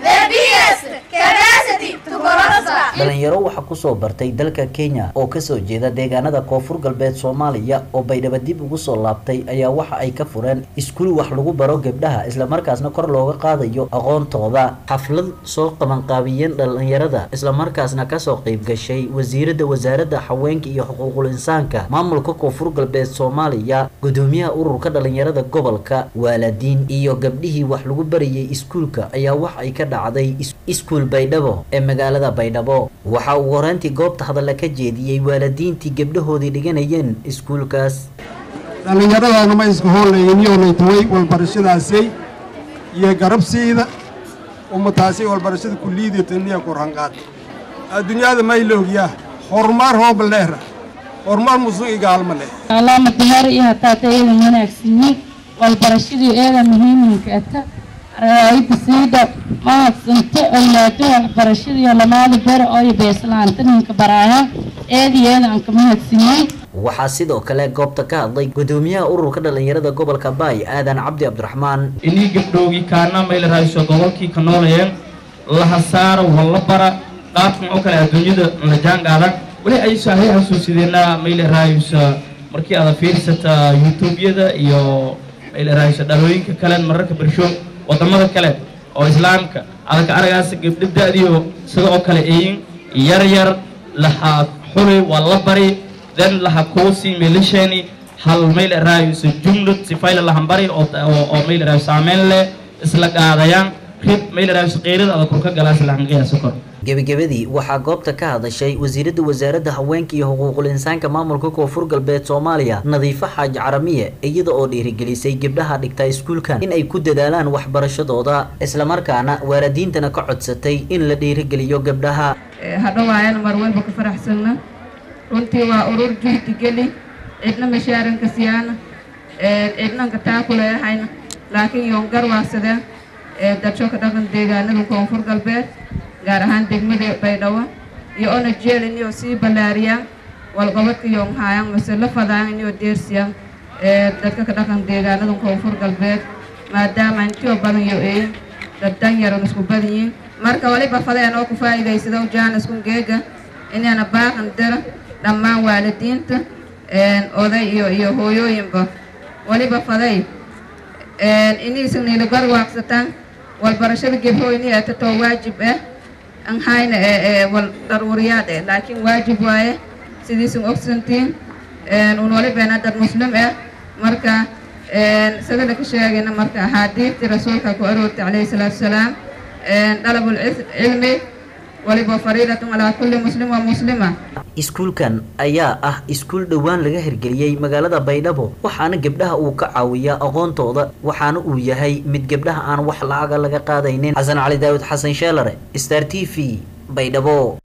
dhalinyaro waxaa kusoo bartay dalka kenya oo kasoo jeeda deegaanada koonfur galbeed soomaaliya oo baydhabo dib ugu soo laabtay ayaa waxa ay ka fureen iskuul wax lagu baro gabdhaha islamarkaasna kor looga qaadayo aqoontooda xaflad soo qabanqaabiyeen dhalinyarada islamarkaasna kasoo qeyb gashay wasiirada wasaaradda haweenka iyo xuquuqul insaanka maamulka koonfur galbeed soomaaliya gudoomiyaha ururka dhalinyarada gobolka waalidiin iyo gabdhihii wax lagu barayay iskuulka ayaa wax ay ka dhacday iskuul baydhabo ee magaalada baydhabo waxaa uu horeyntii goobta hadalla ka jeediyey waalidiintii gabdhahoodii dhiganayeen iskuulkaas dhallinyaradaana ma iska hoollayniyoonaytaway walbarashadaasay iyo garabsiida ummataasi walbarashada kulliidataniya kurhanqaad adduunyada mayloogiyaa horumar hooba leera horumar musu igaalma leh allaama diyaar iyo hataata eedan wanaagsanyiin walbarashadii eeda muhiiminka ata raayida siida mahadsanto awlaado waxbarashadii lamaada bere ooyo beeslaanta ninka baraaya eedi eedan ka mahadsanyiin waxaa sidoo kale goobta ka hadlay gudoomiyaha ururka dhalinyarada gobolka baay aadan cabdi cabdiraxmaan inii gabdhoogii kaana mayla raayso gobolkii ka noolayeen laha saara walla bara qaabkan oo kale adduunyada la jaanqaadan weli ay saahay xasuusideenaa mayla raayso markii aad fiirsata youtubeyada iyo mayla raayso dhalooyinka kale mararka bersho wadamada kale oo islaamka adaka aragaas gabdho da-diyo sida oo kale eyin yar yar laha xuli waa la bari then laha kuusi milishani hal mayl raayuso jumlad sifayla lahan bari oo oo mayl raayo saameyn leh isla qaadayaan rib mayl raayuso qeyrada adag kurka galaas lahan qiyaasa kor gebagabadii waxaa goobta ka hadashay wasiirada wasaaradda haweenka iyo xuquuqul insaanka maamulka koonfur galbeed soomaaliya nadiifo xaaji caramiye iyada oo dhiirigelisay gabdhaha dhigta iskuulkan in ay ku dadaalaan waxbarashadooda islamarkaana waalidiintana ka codsatay in la dhiirigeliyo gabdhaha hadhowaayana mar walba ka faraxsanna runtii waa urur juhdi geli cidna mashaaranka siyaana cidnanka taakuleehayna laakiin yoon garwaasade dadsho ka dhaqan deegaanada koonfur galbeed gaar ahaan degmada baydhabo iyo ona jeelin iyo sii ballaariyaan walqabadka yoon haayaan mase la fadaan inyo deersiyaan dadka ka dhaqan deegaanada koonfur galbeed maadaama intio badan yo eeyin dad danyaron isku badan yihiin marka waliba fadeen oo ku faa'iidaysado jaanisku geega inaana baaqan dara dhammaan waalidiinta oday iyo iyo hooyooyinba waliba faday inaysan nila garwaaqsataan walbarashada gebhooyni ee tatoo waajib ah an hayna wal daruuriyaad eh laakiin waajib waaye sidiisan ogsantiin un walibeena dad muslim ah marka sida laka sheegayna marka axaadiidtii rasuulka ku aroortay calayhi salaatu wasalaam dalabul cilmi waliba fariidatun calaa kulli muslim wa muslima iskuulkan ayaa ah iskuul dhowaan laga hirgeliyey magaalada baydhabo waxaana gabdhaha uu ka caawiyaa aqoontooda waxaana uu yahay mid gabdhaha aan wax lacaga laga qaadaynin xasan cali daawud xasan sheelare star t v baydhabo